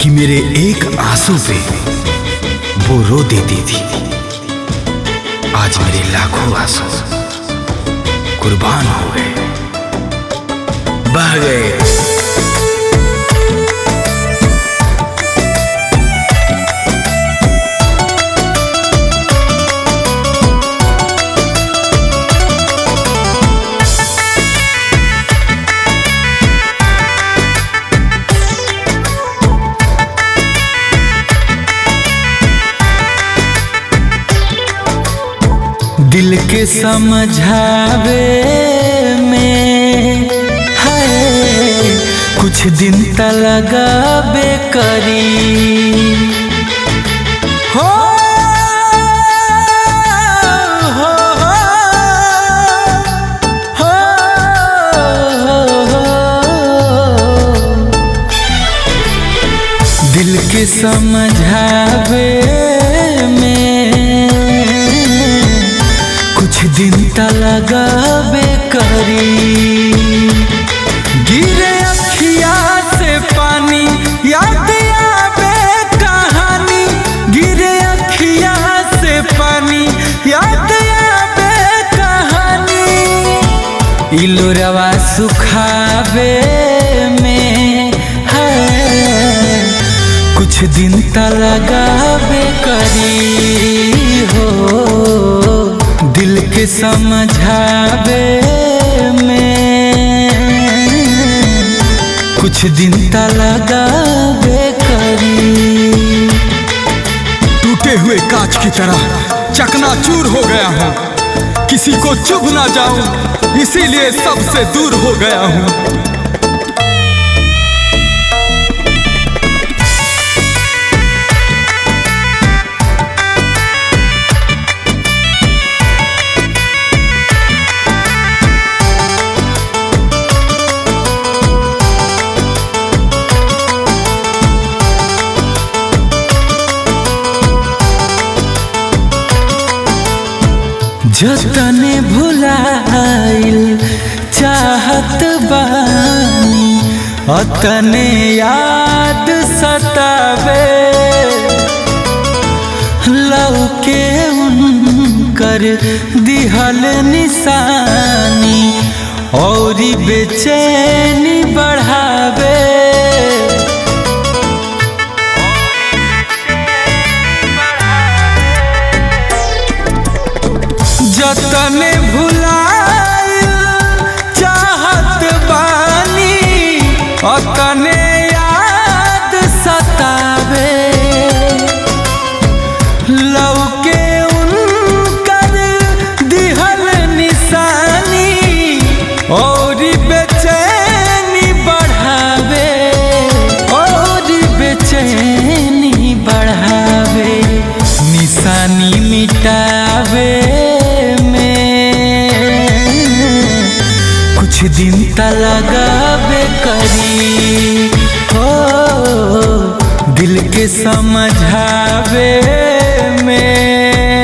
कि मेरे एक आंसू पे वो रो देती थी आज मेरे लाखों आंसू कुर्बान हो गए बह गए दिल के समझावे में है कुछ दिन त लगाबे करी हो हो, हो, हो, दिल के समझावे में कुछ दिन त लगाबे करी गिरे अखिया से पानी याद आवे कहानी गिरे अखिया से पानी याद आवे कहानी इलोरवा सुखावे में है कुछ दिन त लगाबे करी हो दिल के समझावे में कुछ दिन त लगाबे करी टूटे हुए कांच की तरह चकनाचूर हो गया हूँ किसी को चुभ ना जाऊं इसीलिए सबसे दूर हो गया हूँ जतने भुलाइल चाहत बानी अतने याद सतावे लौके उनकर दिहल निशानी और बेचैनी बढ़ावे जतने भुलाइल चाहत बानी अतने याद सतावे लौके उनकर दिहल निशानी और बेचैनी बढ़ावे और बेचैनी बढ़ावे निशानी मिटावे में कुछ दिन त लगाबे करी हो दिल के समझावे में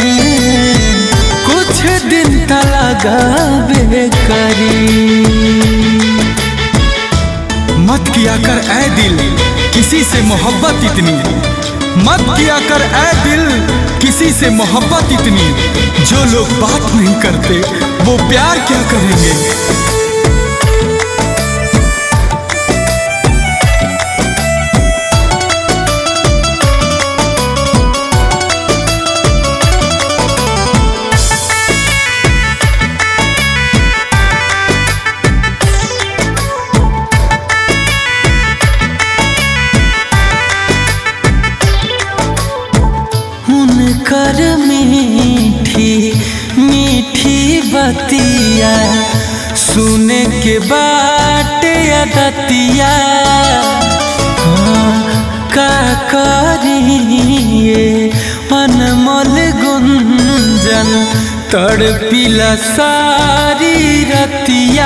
कुछ दिन त लगाबे करी मत किया कर ऐ दिल किसी से मोहब्बत इतनी मत किया कर ऐ दिल किसी से मोहब्बत इतनी जो लोग बात नहीं करते वो प्यार क्या करेंगे उनकर मीठी मीठी बतिया सुने के बाट दतिया हाँ, का करिए अनमोल गुंजन तड़पिला सारी रतिया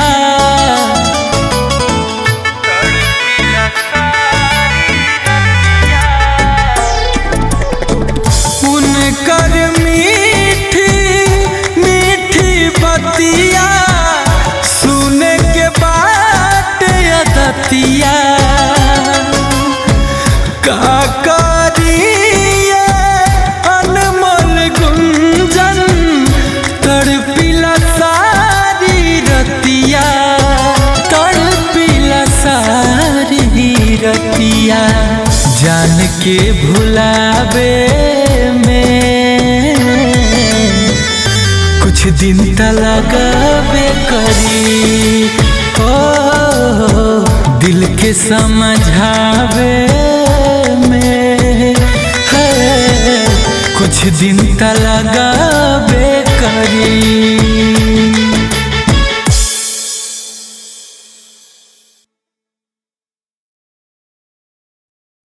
उनकर मीठी मीठी बतिया सुने के बाद अदतिया के भुलावे में कुछ दिन त लगावे करी ओ दिल के समझावे में है कुछ दिन त लगावे करी